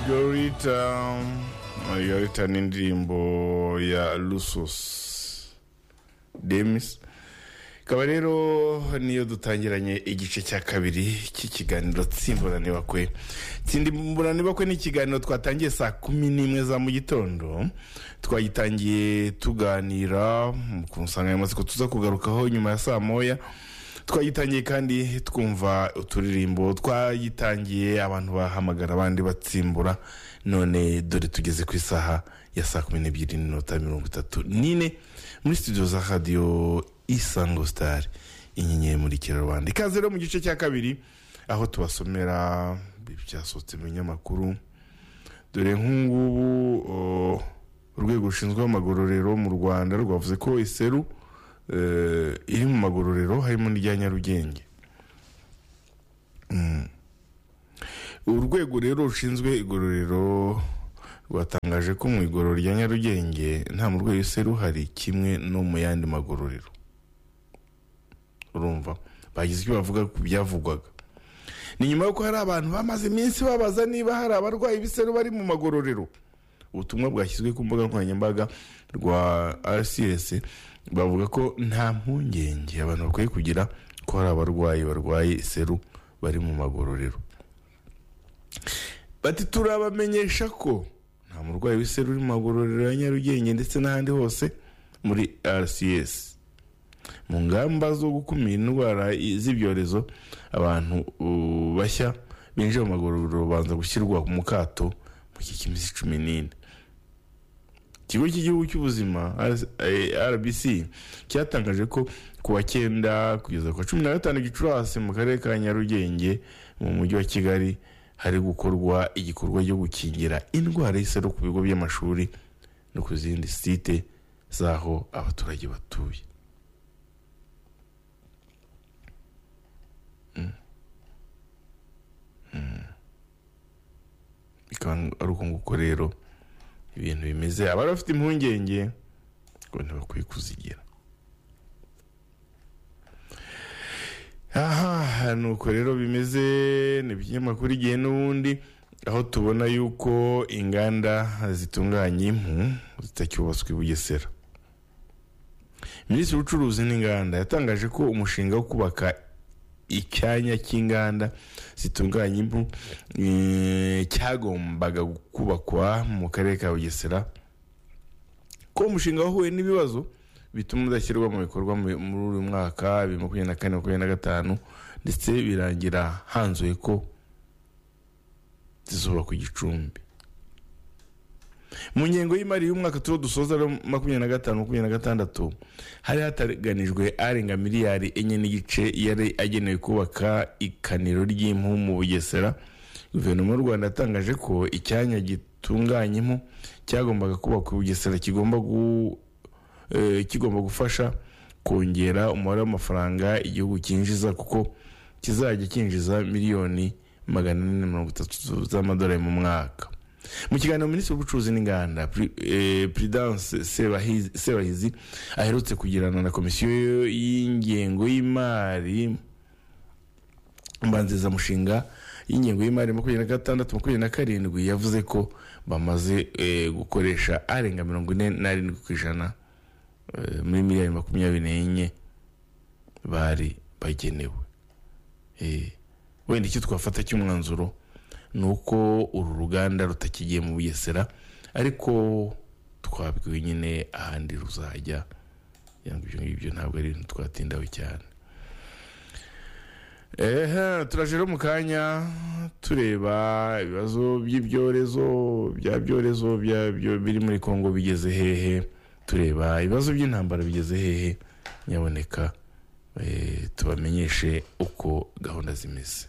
yita yita n'indirimbo ya lusus demis ikaba rero niyo dutangiranye igice cya kabiri cy'ikiganiro tsimburanibakwe tsimburanibakwe ni ikiganiro twatangiye saa kumi n'imwe za mu gitondo twagitangiye tuganira ku nsanganyamatsiko tuza kugarukaho nyuma ya saa moya twagitangiye kandi twumva uturirimbo twagitangiye abantu bahamagara abandi batsimbura none dore tugeze ku isaha ya saa kumi n'ebyiri n'iminota mirongo itatu n'ine muri studio za radiyo isango sitari inyenyeri muri rubanda ikaze rero mu gice cya kabiri aho tubasomera ibyasohotse mu binyamakuru dore nk'ubu urwego rushinzwe amagororero mu rwanda rwavuze ko iseru iri mu magororero harimo n'irya nyarugenge urwego rero rushinzwe igororero rwatangaje ko mu igororero rya nyarugenge nta murwayi wese ruhari kimwe no mu yandi magororero urumva bagize icyo bavuga ku byavugwaga ni nyuma y'uko hari abantu bamaze iminsi babaza niba hari abarwayi b'iseru bari mu magororero ubutumwa bwashyizwe ku mbuga nkoranyambaga rwa rcs bavuga ko nta mpungenge abantu bakwiye kugira ko hari abarwayi barwaye iseru bari mu magororero bati turabamenyesha ko nta murwayi w'iseru uri mu magororero ya nyarugenge ndetse n'ahandi hose muri rcs mu ngamba zo gukumira indwara z'ibyorezo abantu uh, bashya binjira mu magororero babanza gushyirwa mu kato mu kikimisi cumi n'ine ikigo cy'igihugu cy'ubuzima rbc cyatangaje ko kuwa cyenda kugeza ku wa cumi na gatanu gicurasi mu karere ka nyarugenge mu mujyi wa kigali hari gukorwa igikorwa cyo gukingira indwara y'iseru ku bigo by'amashuri no ku zindi site z'aho abaturage batuye bikaba ari uko nguko rero ibintu bimeze abari bafite impungenge ngo ntibakwiye kuzigira aha nuko rero bimeze ni ibinyamakuru igihe n'ubundi aho tubona yuko inganda zitunganya impu zitacyubatswe i bugesera minisitiri w'ubucuruzi n'inganda yatangaje ko umushinga wo kubaka icyanya cy'inganda zitunganya impu cyagombaga kubakwa mu karere ka bugesera ko umushinga wahuye n'ibibazo bituma udashyirwa mu bikorwa muri uyu mwaka bibiri makumyabiri na kane makumyabiri na gatanu ndetse birangira hanzuye ko zizubakwa igicumbi mu ngengo y'imari y'umwaka tuwo dusoza makumyabiri na gatanu makumyabiri na gatandatu hari hataganijwe arenga miliyari enye n'igice yari agenewe kubaka ikaniro ry'impu mu bugesera guverinoma y'u rwanda yatangaje ko icyanya gitunganya impu cyagombaga kubakwa i bugesera kigomba kigomba gufasha kongera umubare w'amafaranga igihugu cyinjiza kuko kizajya cyinjiza miliyoni magana ane mirongo itatu z'amadolari mu mwaka mu kiganiro minisitiri w'ubucuruzi n'inganda prudence sebahizi aherutse kugirana na komisiyo y'ingengo y'imari mbanzizamushinga y'ingengo y'imari makumyabiri na gatandatu makumyabiri na karindwi yavuze ko bamaze gukoresha arenga mirongo ine n'arindwi ku ijana muri miliyari makumyabiri n'enye bari bagenewe wenda icyo twafata cy'umwanzuro ni uko uru ruganda rutakigiye mu bugesera ariko twabwiwe nyine ahandi ruzajya ibyo ngibyo ntabwo ari ibintu twatindaho cyane turaje rero mu kanya tureba ibibazo by'ibyorezo bya byorezo biri muri congo bigeze hehe tureba ibibazo by'intambara bigeze hehe nyaboneka tubamenyeshe uko gahunda zimeze